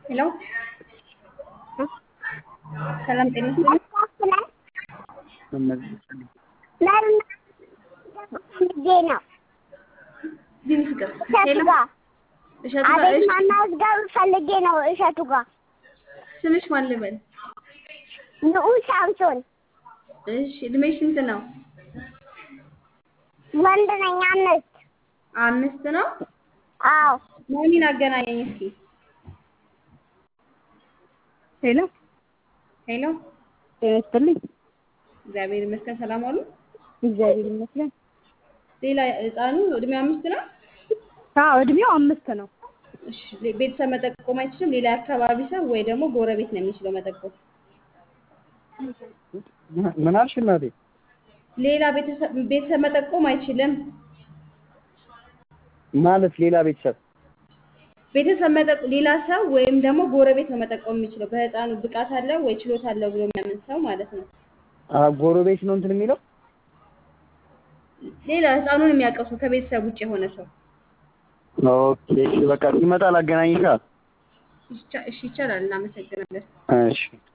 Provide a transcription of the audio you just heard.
ሄሎ ሰላም ጤና ይስጥልኝ። ነው ዲን ፍቅር እሸቱ ሄሎ ጋር እሸቱ ጋር አቤት እሺ፣ ማናዝገብ ፈልጌ ነው። እሸቱ ጋር ስምሽ ማን ልበል? ንዑስ ሳምሶን እሺ እድሜሽ ስንት ነው? ወንድ ነኝ። አምስት አምስት ነው። አዎ ማሚን አገናኘኝ እስኪ። ሄሎ ሄሎ ጤና ይስጥልኝ። እግዚአብሔር ይመስገን ሰላም አሉ። እግዚአብሔር ይመስገን። ሌላ ህፃኑ እድሜው አምስት ነው። አዎ እድሜው አምስት ነው። እሺ ቤተሰብ መጠቆም አይችልም። ሌላ አካባቢ ሰው ወይ ደግሞ ጎረቤት ነው የሚችለው መጠቆም። ምን አልሽ እናቴ? ሌላ ቤተሰብ ቤተሰብ መጠቆም አይችልም። ማለት ሌላ ቤተሰብ ቤተሰብ መጠቆ ሌላ ሰው ወይም ደግሞ ጎረቤት ነው መጠቆም የሚችለው በህፃኑ ብቃት አለው ወይ ችሎታ አለው ብሎ የሚያምን ሰው ማለት ነው። አ ጎረቤት ነው እንትን የሚለው ሌላ ህፃኑን የሚያውቀው ሰው ከቤተሰብ ውጭ የሆነ ሰው ኦኬ። እሺ በቃ ሲመጣ ላገናኝሻ። ይቻ- እሺ ይቻላል። እናመሰግናለን። እሺ